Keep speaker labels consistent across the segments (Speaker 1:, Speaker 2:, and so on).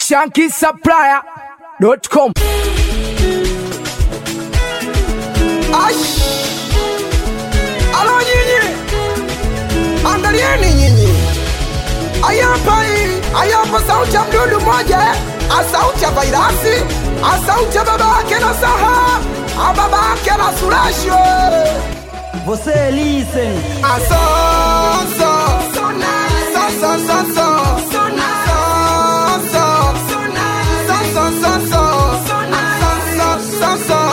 Speaker 1: shankisupplier.com.
Speaker 2: Ash! Alo nyinyi, angalieni nyinyi, ayapa hii, ayapa sauti ya mdudu mmoja, a sauti ya vairasi, a sauti ya baba yake na Saha, a baba yake na Surasho.
Speaker 3: Você listen.
Speaker 2: A so, so, so, so, so, so, so, so, so, so, so, so, so, so, so, so, so,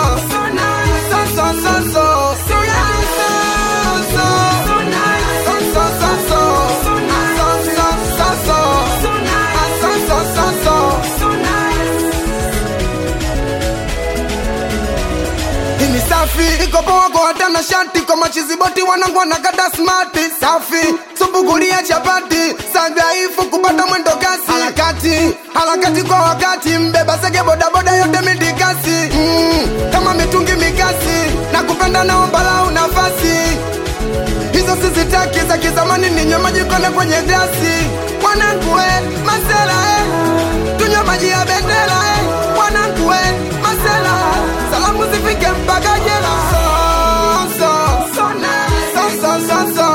Speaker 2: Ini safi iko poa kwa hata na shati kwa machiziboti wanangu wanakata smart safi subukulia chapati sadhaifu kupata mwendo kasi harakati harakati kwa wakati mbeba sege bodaboda yote midikasi mm, kama mitungi mikasi na kupenda naombalau nafasi hizo sizitaki za kizamani ninywe maji kone kwenye glasi mwanangu we masela eh. tunywe maji ya bendera eh. mwanangu we masela salamu zifike mpaka jela so, so, so, so, so, so, so. So, so.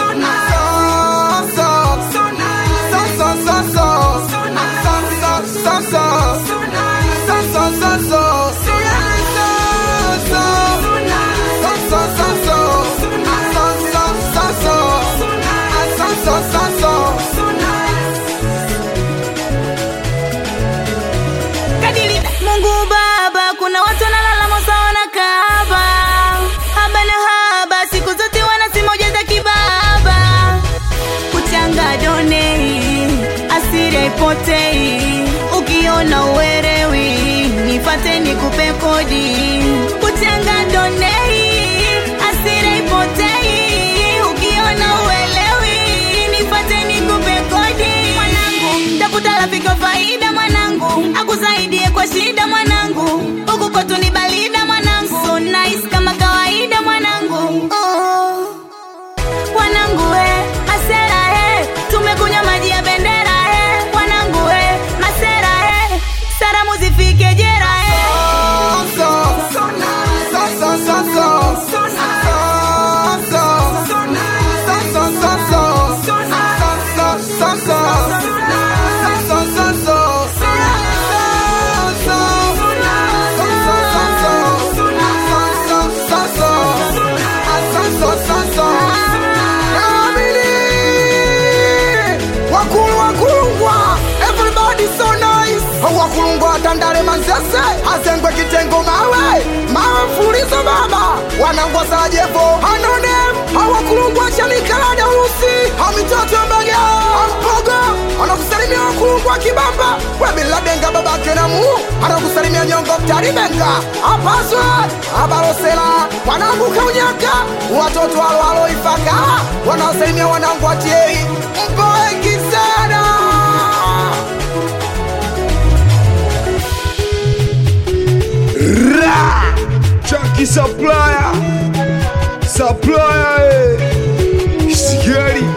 Speaker 2: So, so, so, so. So, so, so, so. So, so, so, so. So, so, so, so.
Speaker 4: Mungu Baba, kuna watu wanalala mosa wanakaba haba na haba, siku zote wanasema ujaza kibaba, kuchanga donei, asiri haipotei, ukiona uwerewi, nifate nikupe kodi, kuchanga donei, asiri haipotei, ukiona uelewi, nifate nikupe kodi, mwanangu, tafuta rafiki wa faida mwanangu, akusaidie kwa shida mwanangu, huku kwetu ni balida mwanangu, so nice kama kawaida mwanangu, oh. Wanangu we, masera he, tumekunywa maji ya bendera he, wanangu we, masera he, salamu zifike jera he.
Speaker 2: Wakulu wakulungwa, everybody so nice. Wakulungwa tandale manzese, azengwe kitengo mawe, mawe mfulizo baba, wanangwa sajevo, anonem, hawakulungwa chanikalada urusi, hamitoto mbega, ampogo, anakusalimia wakulungwa kibamba, webiladenga babake na mu, anakusalimia nyongo mtaribenga, apaswe, abalosela, wanangu kaunyaka, watoto walwalo ifaka, wanaosalimia wanangu atiei, mpo wengi sana.
Speaker 1: Chunky supplier. Supplier, eh. Sigari.